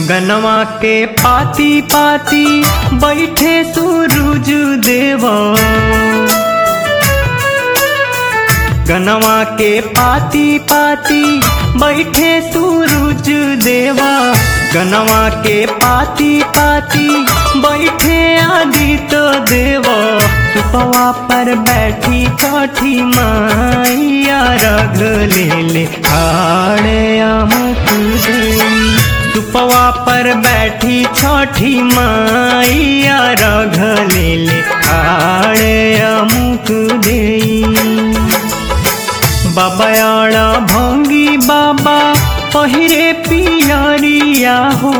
गनवा के पाती पाती बैठे सूरज देवा गनवा के पाती पाती बैठे सूरज देवा गनवा के पाती पाती बैठे आदित्य देवा सुपवा पर बैठी छठी माइया रग ले ले खाड़े अमुक देई सुपवा पर बैठी छठी माइया रग ले ले खाड़े अमुक देई बाबायाड़ा भंगी बाबा पहिरे पियरिया हो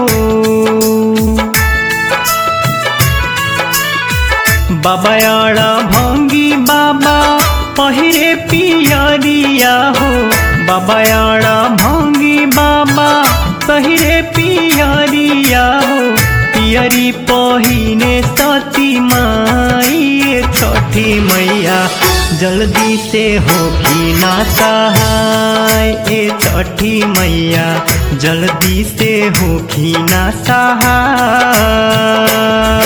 बाबायाड़ा भंगी बाबा पहिरे पियरिया हो बाबायाड़ा भंगी बाबा पहिरे पियरिया हो पियरी पहिने सती माई छठी मैया जल्दी से होगी ना सहाय ए छठी मैया जल्दी से होगी ना सहाय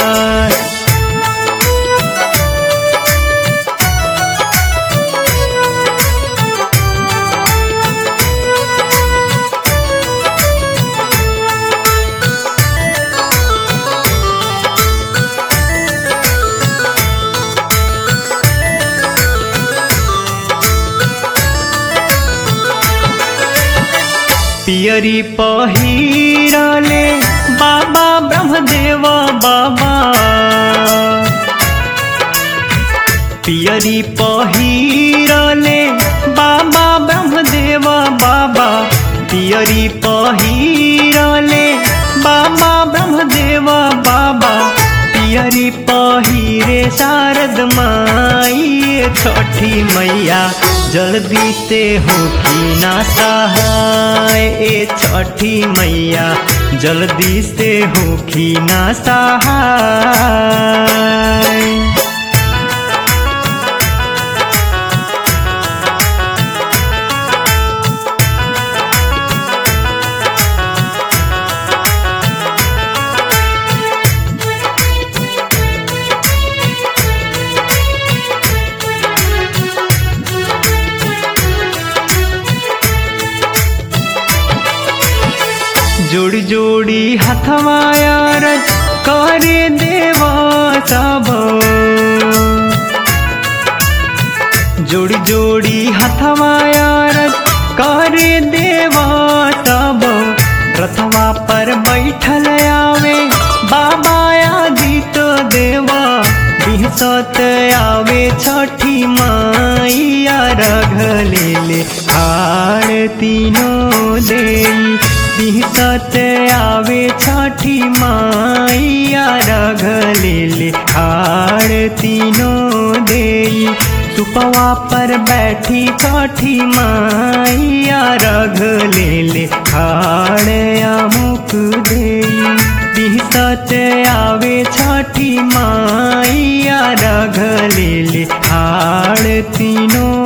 पियरी पहिरले बाबा ब्रह्मदेव बाबा पियरी पहिरले बाबा ब्रह्मदेव बाबा पियरी पहिरले बाबा ब्रह्मदेव बाबा पियरी पहिरे शारद माई छठी मैया जल्दी से होगी ना सहाय ए छठी मैया जल्दी से होगी ना सहाय जोड़ी जोड़ी हथवाया रज करे देवा सब जोड़ी जोड़ी हथवाया रज करे देवा सब रथवा पर बैठल आवे बाबा आदित देवा बिहसत आवे छठी माइया रघ ले ले हार तीनों देई बिहसत आवे छठी माइया रघ ले ले हार तीनों देई सुपवा पर बैठी छठी माइया रघ ले ले हार अमुक देई बिहसत आवे छठी माइया रघ ले ले हार तीनों